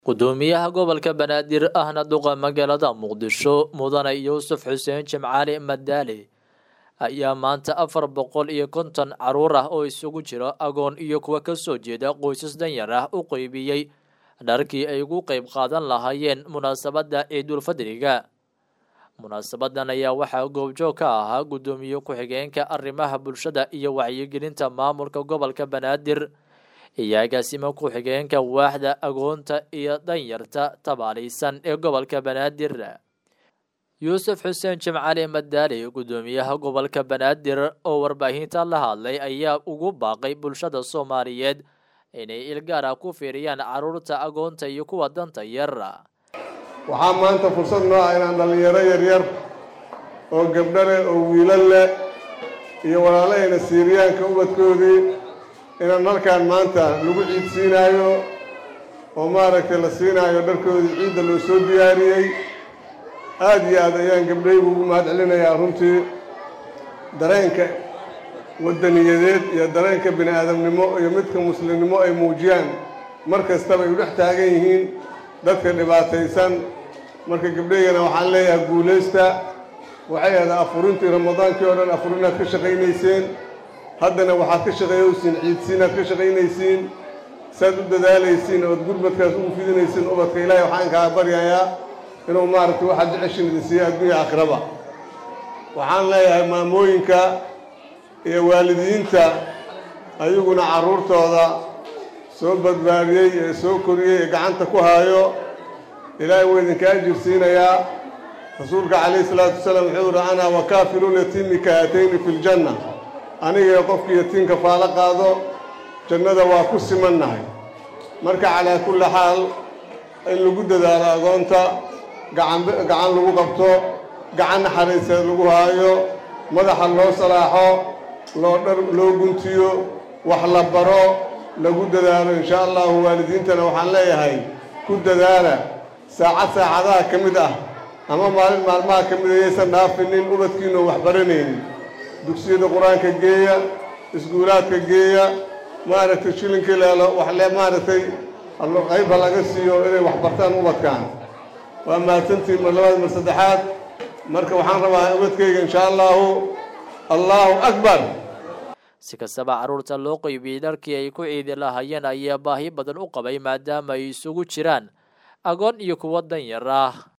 gudoomiyaha gobolka banaadir ahna duqa magaalada muqdisho mudane yuusuf xuseen jimcaali madaali ayaa maanta afar boqol iyo konton caruur ah oo isugu jira agoon iyo kuwa kasoo jeeda qoysas danyar ah u qeybiyey dharkii ay ugu qeyb qaadan lahaayeen munaasabadda ciidulfadriga munaasabadan ayaa waxaa goobjoog ka ahaa gudoomiye ku-xigeenka arrimaha bulshada iyo wacyigelinta maamulka gobolka banaadir iyo agaasimo ku-xigeenka waaxda agoonta iyo danyarta tabaalaysan ee gobolka banaadir yuusuf xuseen jimcali madaali gudoomiyaha gobolka banaadir oo warbaahinta la hadlay ayaa ugu baaqay bulshada soomaaliyeed inay ilgaara ku fiiriyaan caruurta agoonta iyo kuwa danta yar waxaa maanta fursad noo ah inaan dhallinyaro yaryar oo gabdho leh oo wiilal leh iyo walaalahayna siiriyaanka ubadkoodii inaan halkaan maanta lagu ciid siinaayo oo maaragtay la siinaayo dharkoodii ciidda loo soo diyaariyey aada iyo aad ayaan gabdhaygu ugu mahad celinayaa runtii dareenka waddaniyadeed iyo dareenka bini aadamnimo iyo midka muslimnimo ay muujiyaan mar kastaba ay u dhex taagan yihiin dadka dhibaataysan marka gabdhaygana waxaan leeyahay guulaysta waxay ahayd afurintii ramadaankii oo dhan afurinaad ka shaqaynayseen haddana waxaad ka shaqeeyeysiin ciidsiinaad ka shaqaynaysiin saad u dadaalaysiin ood gurmadkaas ugu fidinaysiin ubadka ilaahay waxaan kaa baryayaa inuu maaragtay waxaad jeceshin idin siiya adduunya aakhiraba waxaan leeyahay maamooyinka iyo waalidiinta ayaguna carruurtooda soo badbaadiyey ee soo koriyey ee gacanta ku haayo ilaahay wuu idinka ajir siinayaa rasuulka calayhi salaatu wasalaam wuxuu yihi anaa wakaafiluun yatiimi kahatayni fi ljanna anigae qofkii yatiimka faalo qaado jannada waa ku simannahay marka calaa kulli xaal in lagu dadaalo agoonta gacan gacan lagu qabto gacan naxariiseed lagu haayo madaxa loo salaaxo loo dhar loo guntiyo wax la baro lagu dadaalo insha allahu waalidiintana waxaan leeyahay ku dadaala saacad saacadaha ka mid ah ama maalin maalmaha ka mid ayaysan dhaafinin ubadkiinoo wax baranaynin dugsiyada qur-aanka geeya iskuulaadka geeya maaragtay shilinkii leelo waxle maaragtay qaybha laga siiyo inay wax bartaan ubadkaan waa mahadsantiin mar labaad mar saddexaad marka waxaan rabaa ubadkayga insha allahu allahu akbar si kastaba carruurta loo qeybiyey dharkii ay ku ciidi lahaayeen ayaa baahi badan u qabay maadaama ay isugu jiraan agoon iyo kuwo danyar ah